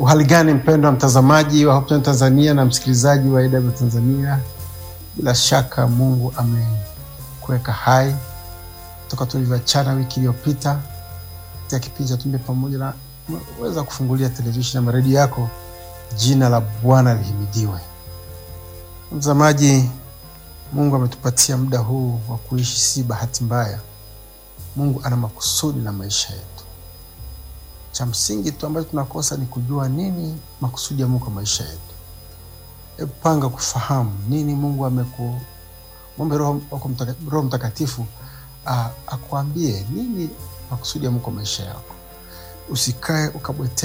Uhali gani mpendwa mtazamaji wa Hope Channel Tanzania na msikilizaji wa AW Tanzania, bila shaka Mungu amekuweka hai toka tulivyoachana wiki iliyopita katika kipindi cha Tumbe Pamoja, na weza kufungulia televisheni na redio yako. Jina la Bwana lihimidiwe. Mtazamaji, Mungu ametupatia muda huu wa kuishi, si bahati mbaya. Mungu ana makusudi na maisha yetu. Cha msingi tu ambacho tunakosa ni kujua nini makusudi ya Mungu kwa maisha yetu. Hebu panga kufahamu nini Mungu ameku mwombe Roho wako Mtaka- Roho Mtakatifu ah, akuambie nini makusudi ya Mungu kwa maisha yako. Usikae ukabwete